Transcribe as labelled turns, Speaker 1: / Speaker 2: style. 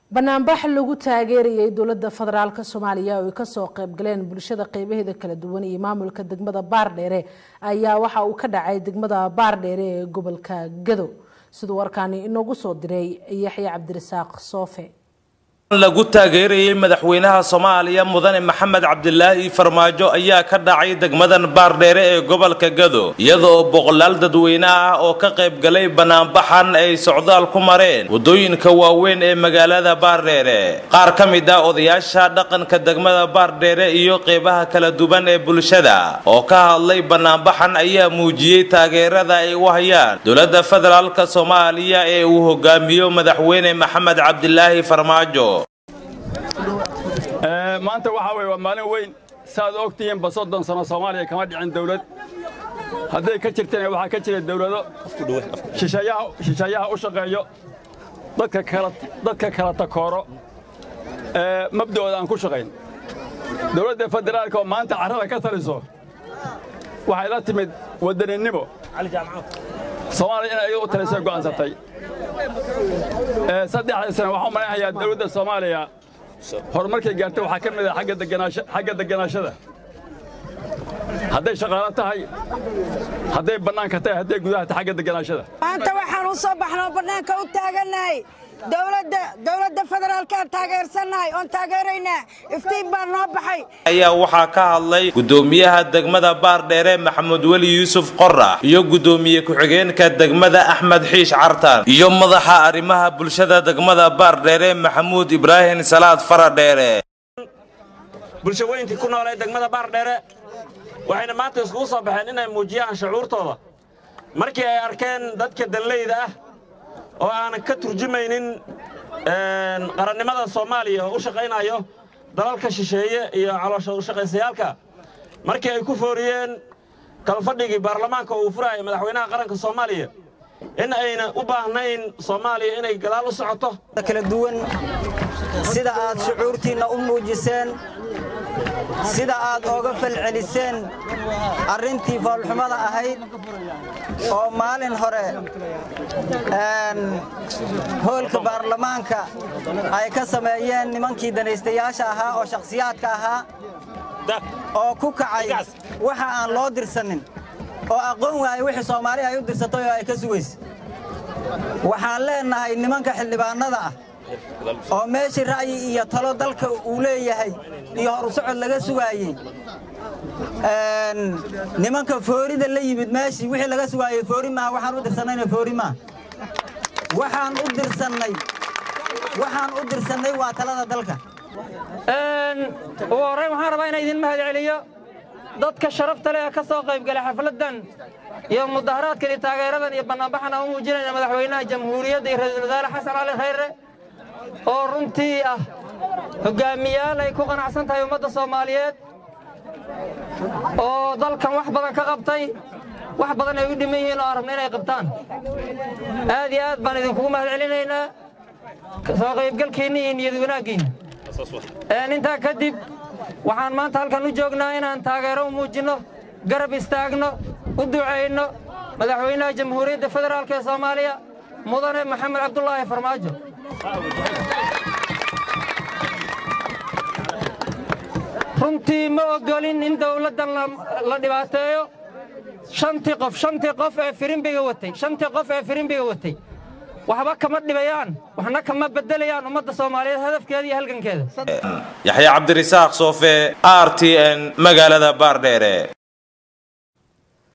Speaker 1: banaanbax lagu taageerayay dowladda federaalk soomaaliya oo ay kasoo qaybgaleen bulshada qeybaheeda kala duwan iyo maamulka degmada baardheere ayaa waxa uu ka dhacay degmada baardheere ee gobolka gado siduu warkaani inoogu soo diray yaxya cabdirasaaq soofe
Speaker 2: lagu taageerayay madaxweynaha soomaaliya mudane maxamed cabdilaahi farmaajo ayaa ka dhacay degmadan baardheere ee gobolka gado iyada oo boqolaal dadweyne ah oo ka qayb galay banaanbaxan ay socdaal ku mareen waddooyinka waaweyn ee magaalada baardheere qaar ka mid ah odayaasha dhaqanka degmada baardheere iyo qeybaha kala duwan ee bulshada oo ka hadlay banaanbaxan ayaa muujiyey taageerada ay u hayaan dowladda federaalk soomaaliya ee uu hogaamiyo madaxweyne maxamed cabdilaahi farmaajo
Speaker 3: maanta waxaa weye waa maalin weyn saaad og tihiinba soddon sano soomaaliya kama dhicin dawlad hadday ka jirtana waxaa ka jira dawlado shisheeyaha u shaqeeyo dadka kala takooro mabda'ooda aan ku shaqayn dawladda federaalka oo maanta carrada ka taliso waxay la timid waddaninimo soomaaliya inay iyaga u talisay go'aansatay saddexdii sana waxaan u malaynayaa dawladda soomaaliya horumarkay gaartay waxaa ka mid ah xagga degganaashada hadday shaqaalo tahay hadday bannaanka tahay hadday gudaha tahay xagga degganaashada
Speaker 4: maanta waxaan u soo baxnoo bannaanka u taagannahay dowladda dowladda federaalkaan taageersannahay oon taageeraynaa iftiin baa noo baxay
Speaker 2: ayaa waxaa ka hadlay guddoomiyaha degmada baardheere maxamed weli yuusuf qorax iyo guddoomiye ku-xigeenka degmada axmed xiish cartan iyo madaxa arrimaha bulshada degmada baardheere maxamuud ibraahim salaad faradheere
Speaker 5: bulshaweyntii ku noolee degmada baardheere waxayna maanta iskugu soo baxeen inay muujiyaan shucuurtooda markii ay arkeen dadka danleyda ah oo aanan ka turjumaynin qarannimada soomaaliya oo u shaqaynayo dalalka shisheeye iyo caloosha ushaqaysayaalka markii ay ku fooriyeen kalfadhigii baarlamaanka uu furaya madaxweynaha qaranka soomaaliya in ayna u baahnayn soomaaliya inay gadaal u socoto
Speaker 6: kala duwan sida aad shucuurtiinna u muujiseen sida aad ooga falceliseen arrintii foolxumada ahayd oo maalin hore hoolka baarlamaanka ay ka sameeyeen nimankii danaystayaasha ahaa oo shakhsiyaadka ahaa oo ku kacay waxa aan loo dirsanin oo aqoon waayay wixii soomaaliya ay u dirsatay oo ay ka sugaysa waxaan leennahay nimanka xildhibaannada ah oo meeshii ra'yi iyo talo dalka uu leeyahay iyo horu socod laga sugaayey nimanka foorida la yimid meeshii wixii laga sugaayey foori maaha waxaan u dirsannayna foori maaha waxaan u dirsannay waxaan u dirsannay waa talada dalka
Speaker 7: ugu horrayn waxaan rabaa inaan idin mahad celiyo dadka sharafta leh ee ka soo qaybgalay xafladdan iyo mudaharaadkan iyo taageeradan iyo bannaanbaxan aan u muujinayna madaxweynaha jamhuuriyadda iyo ra-iisul wasaare xasan cali khayre oo runtii ah hoggaamiyaal ay ku qanacsan tahay ummadda soomaaliyeed oo dalkan wax badan ka qabtay wax badan ay u dhiman yihiin oo aan rabna inay qabtaan aad iyo aad baan idinkugu mahad celinaynaa soo qaybgalkiinna iyo niyad wanaaggiinna intaa kadib waxaan maanta halkan u joognaa inaan taageero u muujinno garab istaagno u ducayno madaxweynaha jamhuuriyadda federaalk ee soomaaliya mudane maxamed cabdulaahi farmaajo runtii ma ogolin in dawladdan la dhibaateeyo shantii qof shantii qof ee firimbiga watay shantii qof ee firimbiga watay waxba kama dhibayaan waxna kama beddelayaan ummadda soomaaliyeed hadafkeeda iyo halgankeeda
Speaker 2: yaxya cabdirisaaq soofe r t n magaalada baardheere